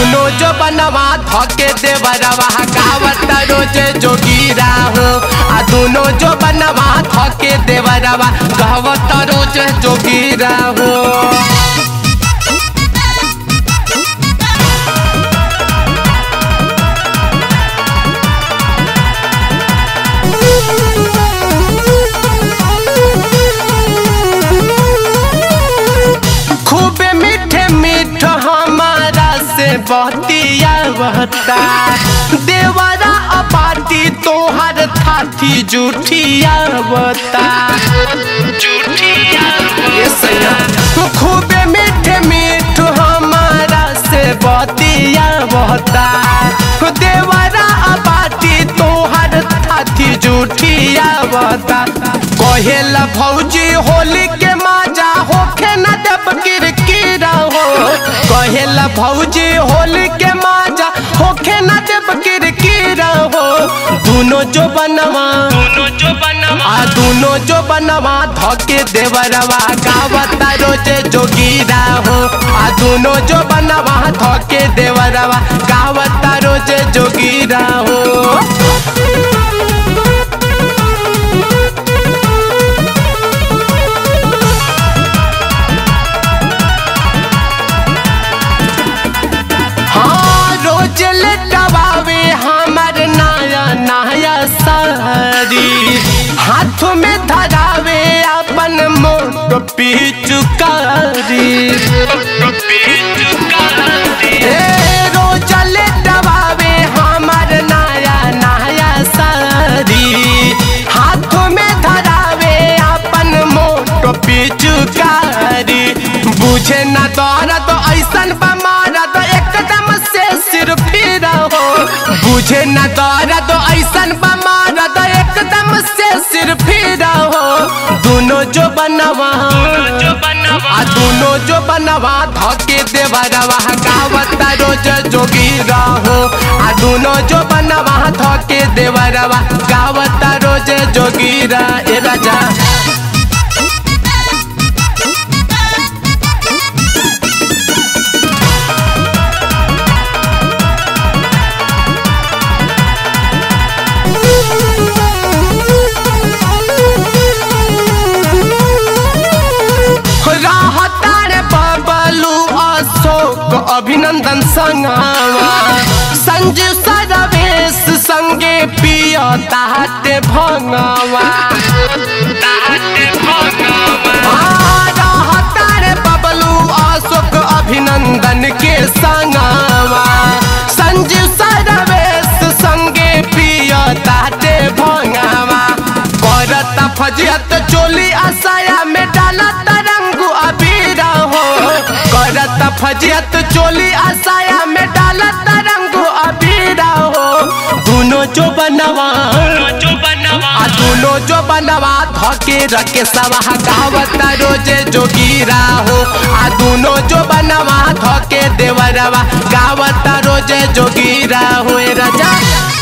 दुनो जो बनवा धके देवरवा गावत रोज जोगीरा हो आ दुनो जो बनवा धके देवरवा गावत रोज जोगीरा हो खूबे मीठे मीठ हमारा से बतिया बता देवरा अपाटी तोहर थाथी जूठिया बता ये सैया खूबे मीठे मीठ हमारा से बतिया बता देवरा अपाटी तोहर थाथी जूठिया बता कहेला भौजी होली के माजा होखे न देव किरकिरा हो कहेला भौजी होली के माजा होखे न देव किरकिरा हो दुनो जो बनवा आ दुनो जो बनवा धके देवरवा गावता रोजे जोगीरा हो आ दुनो जो बनवा धके देवरवा गावता रोजे जोगीरा हो हाँ रोज लटवावे हमर नया नया सारी हाथ में धरावे अपन मोट पिचुकारी ए रोज लटवावे हमर नया नया सारी हाथ में धरावे अपन मोट पिचुकारी बुझे न दर्द ऐसन बमारा तो एकदम से सिर फिरा हो बुझे न दर्द ऐसन बमारा तो एकदम से सिर फिरा हो दोनों जो बनवा आ दोनों जो बनवा धके देवरवा गावत रोज जोगीरा हो आ दोनों जो बनवा धके देवरवा गावत रोज जोगीरा ए राजा रहतार बबलू अशोक अभिनंदन संगवा संजीव सरवेश संगे पिय ताते भंगवा रहतार बबलू अशोक अभिनंदन के संगवा संजीव सरवेश संगे पिय ताते भंगवा करता फजियत चोली आसाया में डालत रंगू अबीरा हो करता फजियत चोली आसाया में डालत रंगू अबीरा हो दोनों जो बनवा आ दोनों जो बनवा धके रखे सवा गावत रोजे जोगीरा हो आ दोनों जो बनवा धके देवरवा गावत रोजे जोगीरा हो ए राजा